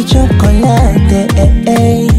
baby chocolate eh, eh.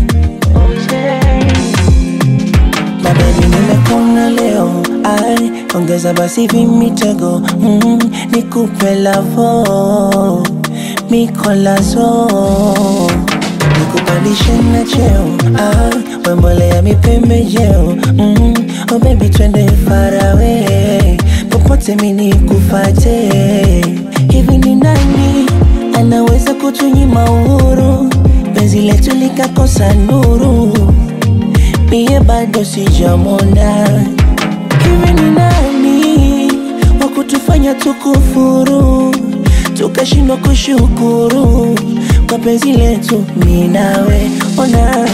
Na baby nimekuna leo ai, ongeza basi vimitego mm, nikupe lavo mikolazo nikupandishe na cheo ah, wembole ya mipembejeo mm, oh baby twende farawe popote mini kufate hivi ni nani anaweza kutunyima uhuru penzi letu likakosa nuru mie bado sijamona hivi ni nani wa kutufanya tukufuru tukashindwa kushukuru kwa penzi letu mi nawe ona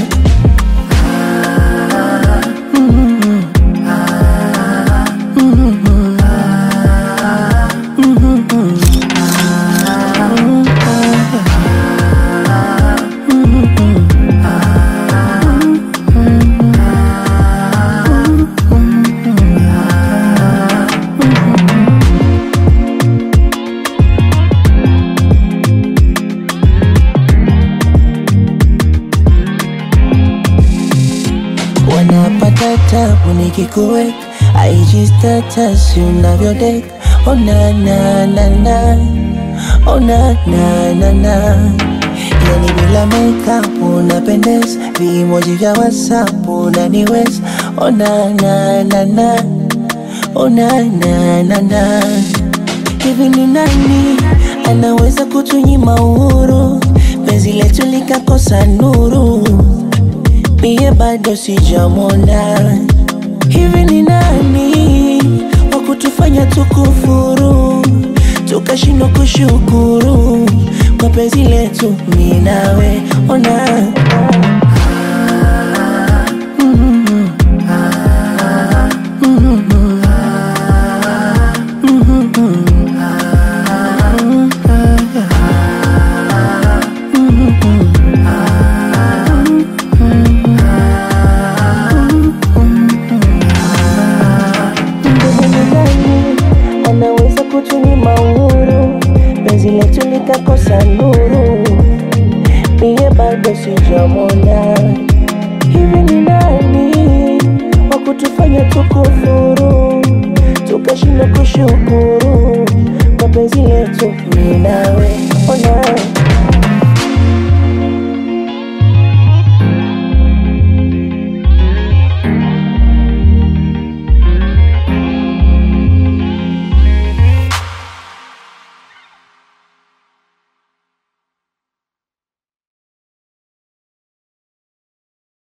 wanapata tabu nikikuweka IG status unavyodeka ona na na na ona na na na yani bila makeup unapendeza vimoji vya whatsapp unaniweza ona na na na ona na na na hivi ni nani anaweza kutunyima uhuru penzi letu likakosa nuru mie bado sijamona hivi ni nani wa kutufanya tukufuru tukashindwa kushukuru kwa penzi letu mi nawe ona Mdogo ni nani anaweza kutunyima uhuru penzi letu likakosa nuru mie bado sijamona hivi ni nani wa kutufanya tukufuru tukashindwa kushukuru